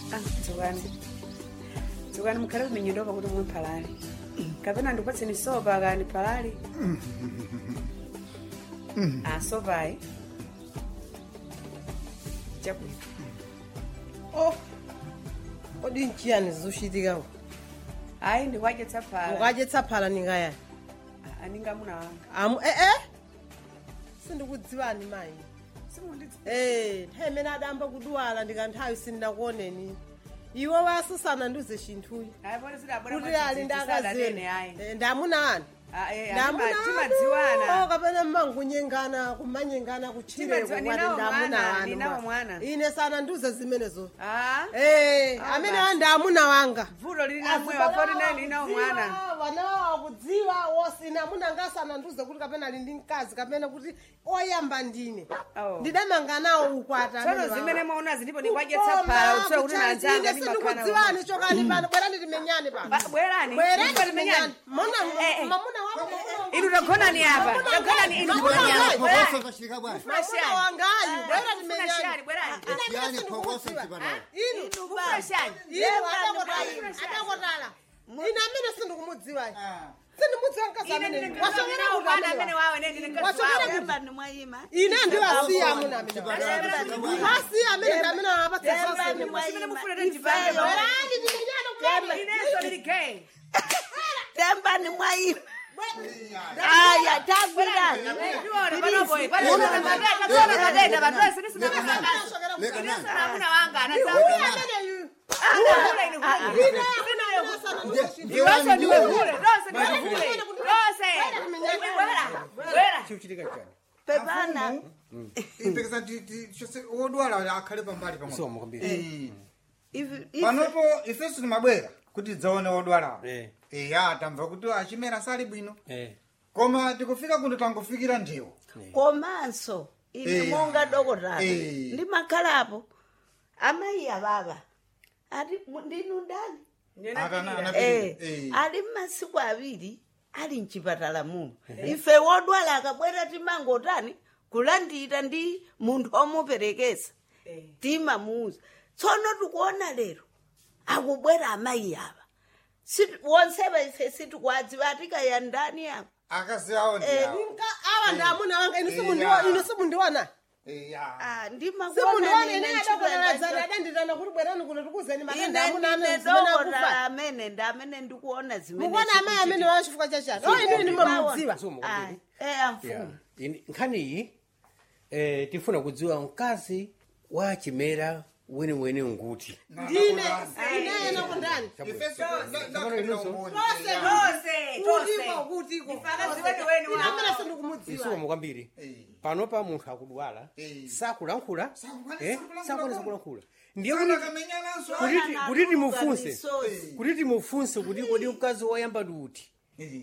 Ah, dzukani dzukani mukhale kuminyendo kuti mwe phalali kapena ndikupatseni sopa kani phalali ah sopayi chabwino oh kodi nchiyani zizochitikako ayi ndikwadyetsa phala ukadyetsa phala ningayani Ah, aninga muna wanga amu ee sindikudziwani mayi simundidzi ee nthawi imene adamba kudwala ndikanthawi sindinakuoneni iwe wasisana ndiuze chinthuyi ayi pone sidabwera kuti ali ndakazeni ayi ndamuna anu Ah, eh, ndamuna atima- timadziwana kapena mmangunyengana kumanyengana kuchireko Timadziwa- kwati ninawo ndamuna mwana, anu ninawo mwa. mwana. ine sana ndiuze zimenezo Ah, ee Ah, amene basi. andi amuna wanga vuto lili namwe wapoti nayi linawo mwana wanawo akudziwa wosina munangasana ndiuze kuti kapena ali ndi mkazi kapena kuti oyamba ndine Oh. ndidamanga nawo ukwata tsono zimene mwaona zilipo ndikwadyetsa phala utsoe kuti nanzanga ndimakhala sindikudziwani chokani pano bwerani timenyane pano Ba- bwerani bwerani Ndipo timenyane timenyane. mona Eh, eh. mamuna wako inu tagonani apa tagonani inu Mamuna Bwerani. wangayi. Bwerani. Phokoso bwana. mamuna wangayu bwerani Mufuna timenyane shari, bwerani. Yani phokoso chipanayo. inu Mufuna shari. inu adakotala adakotala ine amene sindikumudziwayi sindimudziwa mkazi Ine amene ndine wasongera mkazi kuti amene amene wawe, ine ndine mkazi Wasongera wawe. kuti Temba mwayima. ine ndiwasiya amuna amene Chipanayo. asiya amene ndi amene awapatsa Temba sasene ni Simene mwayima. mufuna tendibambe Ifeyo. bwerani timenyane kulani inenso lili gay Temba ni mwayima. Aya tagwirani. ndiona panopoyi panoona kadenda patose Leka nani? amuna wanga uyu amene yu iweso ndiwe vule dose ndiwe vule dose bwera bwera chiuchitika chani Pepana. ipekesa chose wodwala akhale pambali pamwe Soma kwambiri. Eh. Ivi- ivi- panopo ifeso timabwera kuti tidzaone wodwalawo Eh. iya tamva kuti achimera sali bwino Eh. koma tikufika kuno tangofikira ndiwo komanso ine Eh. monga dokotala Eh. ndimakhalapo amayi ababa ati mu- ndinu ndani Akana- ana- Eh, Eh. ali mmasiku awiri ali mchipatala muno ife wodwala akabwera timangotani kulandira ndi munthu omuperekesa timamuuza tsono tikuona lero akubwera amayi aba Situ- wonsewa ife sitikwadziwa atikaya ndani ako akazi awo Eh, ndiyawo awa ndi amuna wanga inu Eh, simundiwa- ya. inu simundiwana iya Ah, ndimakuona simundiwana nine ine nchipatala adakotaladzana adanditana kuti bwerani kuno tikuzeni matenda ine amuna ndine anu zimene dokotala akufa amene ndi amene ndikuona zimene mukuona amayi amene zikuchitika. wa chifukwa chachani o inu inu mamudziwa Soma Ah, kwambiri. eh, Yeah. amfumu Ini- nkhaniyi eh, tifuna kudziwa mkazi wa chimera weniweni nguti ndine inayena kundani ifeso dose kutiko kutiko Ndifakazi wenu wenu ine amene wawo. sindikumudziwa isuwa kwambiri Eh. panopa munthu akudwala Eh. sakulankhula Sakukwanisa eh, kulankhula sakwanisa komwe. kulankhula ndiye kuti akamenyananso kuti- kuti timufunse Misozi. kuti timufunse kuti kodi mkazi woyamba ndi uti